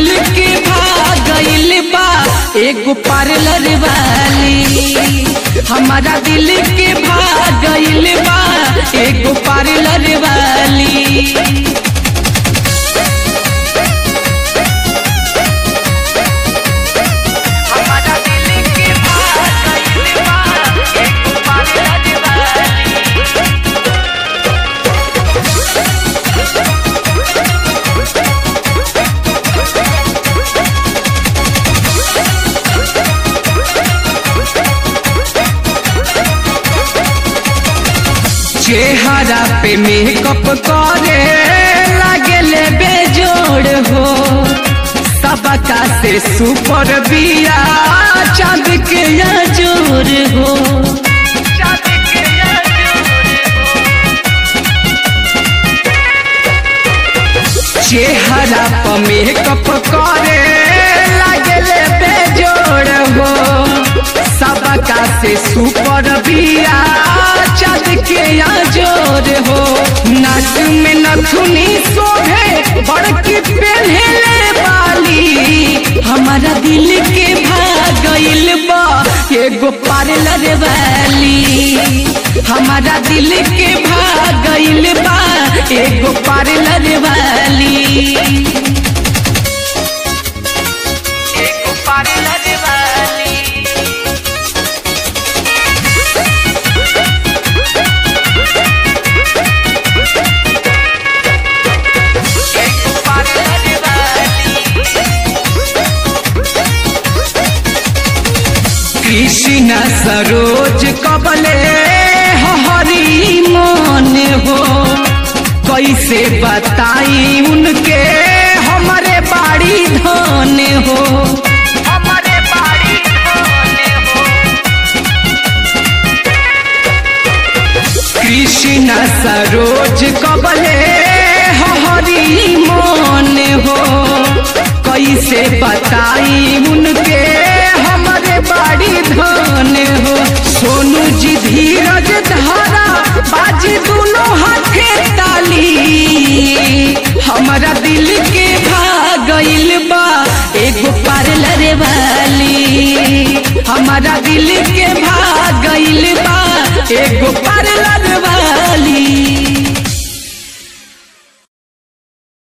दिल के भागइल बा एगो पार्लर वाली हमारा दिल के भागइल बा एगो पार्लर वाली हमारा दिल के भागइल बा एगो पार्लर वाली चेहरा पे मेकअप करे लागले बेजोड़ हो सबका से सुपर बिया चांद के जोर हो चेहरा पर मेकअप करे लागले बेजोड़ हो सबका से सुपर बिया चाँद के जोर हो नाक में नथुनी शोभे बड़की पहले वाली हमारा दिल के भागइल बा एगो पार्लर वाली हमारा दिल के भागइल बा एगो पार्लर वाली एगो पार्लर वाली कृष्ण सरोज कबले हरी मन हो कैसे बताई उनके हमारे बाड़ी धन हो हमारे बाड़ी धन हो कृष्ण सरोज कबले हरी मन हो कैसे बताई उनके हमारे बाड़ी धन हो सोनू जी धीरज धारा बाजी दोनों हाथे ताली हमारा दिल के भागइल बा एगो पार्लर वाली हमारा दिल के भागइल बा एगो पार्लर वाली